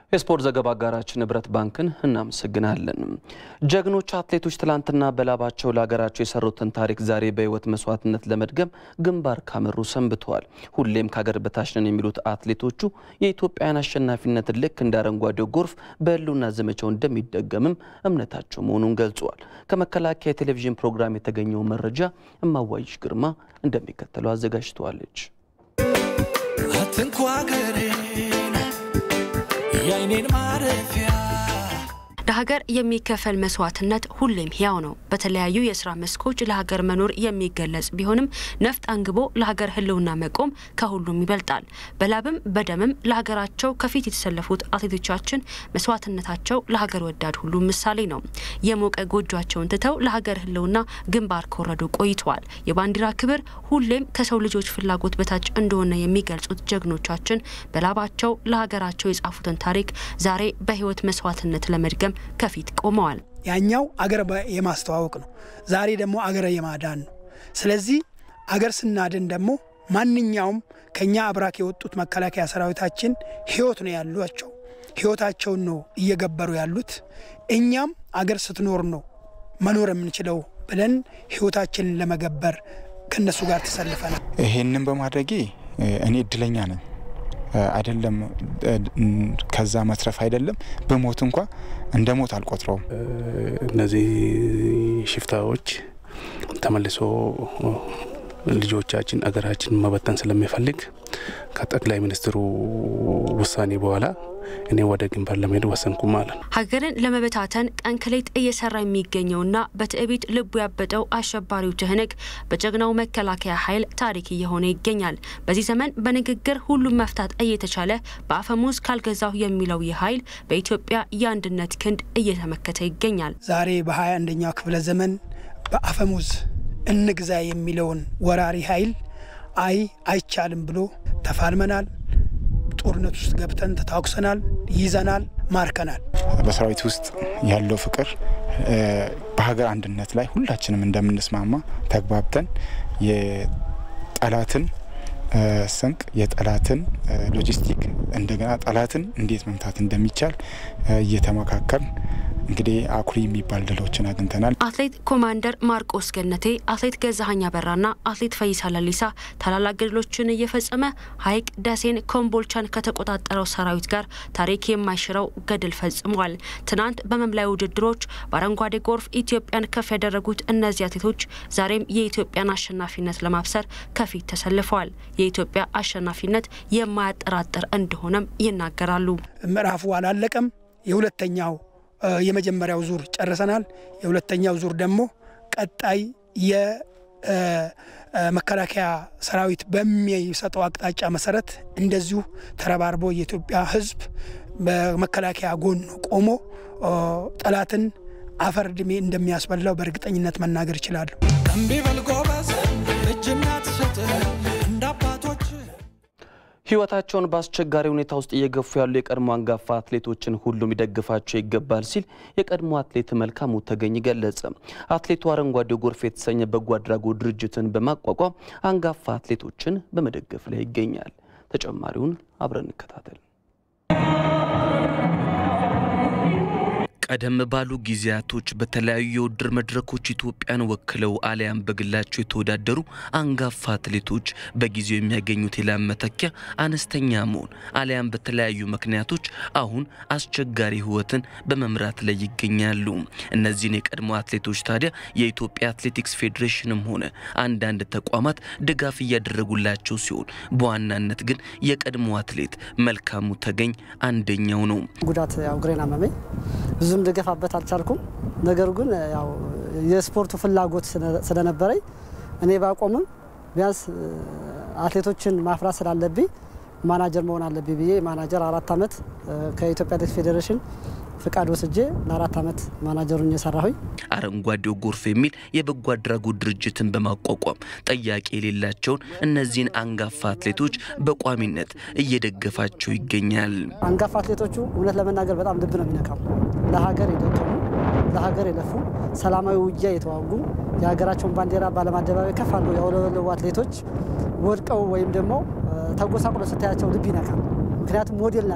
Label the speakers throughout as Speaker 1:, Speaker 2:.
Speaker 1: የስፖርት ዘገባ አጋራችን ንብረት ባንክን እናመሰግናለን። ጀግኖች አትሌቶች ትላንትና በላባቸው ለሀገራቸው የሰሩትን ታሪክ ዛሬ በሕይወት መስዋዕትነት ለመድገም ግንባር ካመሩ ሰንብተዋል። ሁሌም ከሀገር በታች ነን የሚሉት አትሌቶቹ የኢትዮጵያን አሸናፊነትን ልክ እንደ አረንጓዴው ጎርፍ በሕልውና ዘመቻው እንደሚደገምም እምነታቸው መሆኑን ገልጸዋል። ከመከላከያ የቴሌቪዥን ፕሮግራም የተገኘው መረጃ እማዋይሽ ግርማ እንደሚከተለው አዘጋጅተዋለች።
Speaker 2: አትንኩ ሀገሬን የአይኔን ማረፊያ
Speaker 3: ለሀገር የሚከፈል መስዋዕትነት ሁሌም ሕያው ነው። በተለያዩ የስራ መስኮች ለሀገር መኖር የሚገለጽ ቢሆንም ነፍጥ አንግቦ ለሀገር ሕልውና መቆም ከሁሉም ይበልጣል። በላብም በደምም ለሀገራቸው ከፊት የተሰለፉት አትሌቶቻችን መስዋዕትነታቸው ለሀገር ወዳድ ሁሉ ምሳሌ ነው። የሞቀ ጎጇቸውን ትተው ለሀገር ሕልውና ግንባር ከወረዱ ቆይተዋል። የባንዲራ ክብር ሁሌም ከሰው ልጆች ፍላጎት በታች እንደሆነ የሚገልጹት ጀግኖቻችን በላባቸው ለሀገራቸው የጻፉትን ታሪክ ዛሬ በሕይወት መስዋዕትነት ለመድገም ከፊት ቆመዋል።
Speaker 4: ያኛው አገር የማስተዋወቅ ነው። ዛሬ ደግሞ አገር የማዳን ነው። ስለዚህ አገር ስናድን ደግሞ ማንኛውም ከኛ አብራክ የወጡት መከላከያ ሰራዊታችን ህይወት ነው ያሏቸው። ህይወታቸውን ነው እየገበሩ ያሉት። እኛም አገር ስትኖር ነው መኖር የምንችለው ብለን ህይወታችንን ለመገበር ከነሱ ጋር ተሰልፈናል።
Speaker 5: ይሄንን በማድረጌ እኔ እድለኛ ነኝ። አይደለም ከዛ መትረፍ አይደለም በሞት እንኳ እንደ ሞት አልቆጥረውም።
Speaker 6: እነዚህ ሽፍታዎች ተመልሶ ልጆቻችን አገራችን መበተን ስለሚፈልግ ከጠቅላይ ሚኒስትሩ ውሳኔ በኋላ እኔ ወደ ግንባር ለመሄድ ወሰንኩ ማለት ነው።
Speaker 3: ሀገርን ለመበታተን ቀን ከሌት እየሰራ የሚገኘውና በትዕቢት ልቡ ያበጠው አሸባሪው ትህነግ በጀግናው መከላከያ ኃይል ታሪክ እየሆነ ይገኛል። በዚህ ዘመን በንግግር ሁሉም መፍታት እየተቻለ በአፈሙዝ ካልገዛሁ የሚለው ይህ ኃይል በኢትዮጵያ የአንድነት ክንድ እየተመከተ ይገኛል።
Speaker 4: ዛሬ በሀያ አንደኛው ክፍለ ዘመን በአፈሙዝ እንግዛ የሚለውን ወራሪ ኃይል አይ አይቻልም ብሎ ተፋልመናል። ጦርነት ውስጥ ገብተን ተታኩሰናል፣ ይዘናል፣ ማርከናል።
Speaker 5: በሰራዊት ውስጥ ያለው ፍቅር በሀገር አንድነት ላይ ሁላችንም እንደምንስማማ ተግባብተን የጠላትን ስንቅ የጠላትን ሎጂስቲክ እንደገና ጠላትን እንዴት መምታት እንደሚቻል እየተመካከል እንግዲህ አኩሪ የሚባል ድሎችን አግኝተናል።
Speaker 3: አትሌት ኮማንደር ማርቆስ ገነቴ፣ አትሌት ገዛሀኝ አበራና አትሌት ፈይሳ ለሊሳ ታላላቅ ገድሎችን እየፈጸመ ሀይቅ ደሴን፣ ኮምቦልቻን ከተቆጣጠረው ሰራዊት ጋር ታሪክ የማይሽረው ገድል ፈጽመዋል። ትናንት በመምላይ ውድድሮች በአረንጓዴ ጎርፍ ኢትዮጵያን ከፍ ያደረጉት እነዚህ አትሌቶች ዛሬም የኢትዮጵያን አሸናፊነት ለማብሰር ከፊት ተሰልፈዋል። የኢትዮጵያ አሸናፊነት የማያጠራጥር እንደሆነም ይናገራሉ።
Speaker 4: ምዕራፉ አላለቀም። የሁለተኛው የመጀመሪያው ዙር ጨርሰናል። የሁለተኛው ዙር ደግሞ ቀጣይ የመከላከያ ሰራዊት በሚሰጠው አቅጣጫ መሰረት እንደዚሁ ተረባርቦ የኢትዮጵያ ሕዝብ በመከላከያ ጎን ቆሞ ጠላትን አፈር ድሜ እንደሚያስበላው በእርግጠኝነት መናገር ይችላሉ።
Speaker 2: እምቢ በል ጎበዝ፣ እጅና ትሰጥ እንደ አባቶች
Speaker 1: ህይወታቸውን በአስቸጋሪ ሁኔታ ውስጥ እየገፉ ያሉ የቀድሞ አንጋፋ አትሌቶችን ሁሉም ይደግፋቸው ይገባል ሲል የቀድሞ አትሌት መልካሙ ተገኝ ገለጸ። አትሌቱ አረንጓዴው ጎርፍ የተሰኘ በጎ አድራጎት ድርጅትን በማቋቋም አንጋፋ አትሌቶችን በመደገፍ ላይ ይገኛል። ተጨማሪውን አብረን እንከታተል። ቀደም ባሉ ጊዜያቶች በተለያዩ የውድድር መድረኮች ኢትዮጵያን ወክለው አሊያም በግላቸው የተወዳደሩ አንጋፋ አትሌቶች በጊዜው የሚያገኙት የላብ መተኪያ አነስተኛ መሆን አሊያም በተለያዩ ምክንያቶች አሁን አስቸጋሪ ህይወትን በመምራት ላይ ይገኛሉ። እነዚህን የቀድሞ አትሌቶች ታዲያ የኢትዮጵያ አትሌቲክስ ፌዴሬሽንም ሆነ አንዳንድ ተቋማት ድጋፍ እያደረጉላቸው ሲሆን በዋናነት ግን የቀድሞ አትሌት መልካሙ ተገኝ አንደኛው ነው።
Speaker 7: ጉዳት ያው እግሬን አመመኝ ብዙም ልገፋበት አልቻልኩም። ነገሩ ግን ያው የስፖርቱ ፍላጎት ስለነበረኝ እኔ ባቆምም ቢያንስ አትሌቶችን ማፍራት ስላለብኝ ማናጀር መሆን አለብኝ ብዬ ማናጀር አራት ዓመት ከኢትዮጵያ አትሌቲክስ ፌዴሬሽን ፍቃድ ወስጄ ለአራት ዓመት ማናጀሩን እየሰራሁኝ
Speaker 1: አረንጓዴው ጎርፍ የሚል የበጎ አድራጎት ድርጅትን በማቋቋም ጠያቂ የሌላቸውን እነዚህን አንጋፋ አትሌቶች በቋሚነት እየደገፋቸው ይገኛል።
Speaker 7: አንጋፋ አትሌቶቹ እውነት ለመናገር በጣም ልብ ነው የሚነካው። ለሀገር የደከሙ ለሀገር የለፉ ሰላማዊ ውጊያ የተዋጉ የሀገራቸውን ባንዲራ በዓለም አደባባይ ከፍ አድርገው ያውለበለቡ አትሌቶች ወድቀው ወይም ደግሞ ተጎሳቁሎ ስታያቸው ልብ ይነካል። ምክንያቱም ሞዴል ናቸው።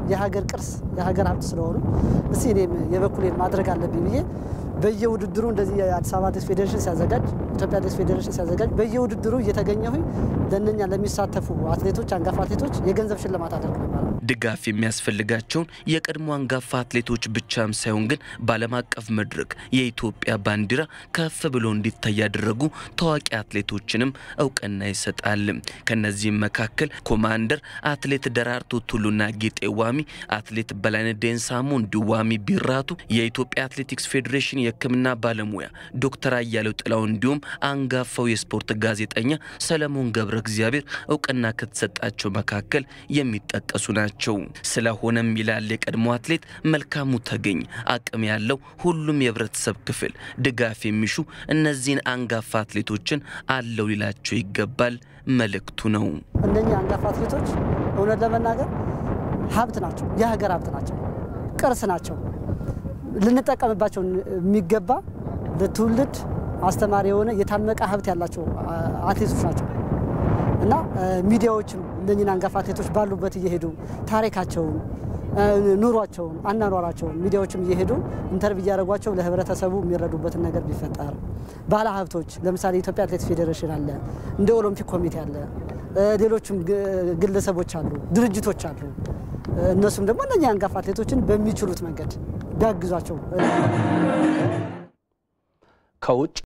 Speaker 7: የሀገር ቅርስ የሀገር ሀብት ስለሆኑ እስቲ እኔም የበኩሌን ማድረግ አለብኝ ብዬ በየውድድሩ እንደዚህ የአዲስ አበባ አትሌቲክስ ፌዴሬሽን ሲያዘጋጅ ኢትዮጵያ አትሌቲክስ ፌዴሬሽን ሲያዘጋጅ በየውድድሩ እየተገኘሁኝ ለእነኛ ለሚሳተፉ አትሌቶች አንጋፋ አትሌቶች የገንዘብ ሽልማት አደርግ ነበር።
Speaker 1: ድጋፍ የሚያስፈልጋቸውን የቀድሞ አንጋፋ አትሌቶች ብቻም ሳይሆን ግን በዓለም አቀፍ መድረክ የኢትዮጵያ ባንዲራ ከፍ ብሎ እንዲታይ ያደረጉ ታዋቂ አትሌቶችንም እውቅና ይሰጣል። ከነዚህም መካከል ኮማንደር አትሌት ደራርቱ ቱሉና ጌጤ ዋሚ፣ አትሌት በላይነህ ዴንሳሞ እንዲሁ ዋሚ ቢራቱ፣ የኢትዮጵያ አትሌቲክስ ፌዴሬሽን የሕክምና ባለሙያ ዶክተር አያሌው ጥላው እንዲሁም አንጋፋው የስፖርት ጋዜጠኛ ሰለሞን ገብረ እግዚአብሔር እውቅና ከተሰጣቸው መካከል የሚጠቀሱ ናቸው። ስለሆነም ይላል የቀድሞ አትሌት መልካሙ ተገኝ አቅም ያለው ሁሉም የህብረተሰብ ክፍል ድጋፍ የሚሹ እነዚህን አንጋፋ አትሌቶችን አለው ሊላቸው ይገባል መልእክቱ ነው።
Speaker 7: እነኚህ አንጋፋ አትሌቶች እውነት ለመናገር ሀብት ናቸው፣ የሀገር ሀብት ናቸው፣ ቅርስ ናቸው። ልንጠቀምባቸው የሚገባ ለትውልድ አስተማሪ የሆነ የታመቀ ሀብት ያላቸው አትሌቶች ናቸው እና ሚዲያዎችም እነኝን አንጋፋ አትሌቶች ባሉበት እየሄዱ ታሪካቸውን፣ ኑሯቸውን፣ አናኗራቸውን ሚዲያዎችም እየሄዱ ኢንተርቪው እያደረጓቸው ለህብረተሰቡ የሚረዱበትን ነገር ቢፈጠር፣ ባለ ሀብቶች ለምሳሌ የኢትዮጵያ አትሌቲክስ ፌዴሬሽን አለ፣ እንደ ኦሎምፒክ ኮሚቴ አለ፣ ሌሎችም ግለሰቦች አሉ፣ ድርጅቶች አሉ። እነሱም ደግሞ እነኛ አንጋፋ አትሌቶችን በሚችሉት መንገድ ቢያግዟቸው
Speaker 8: ከውጭ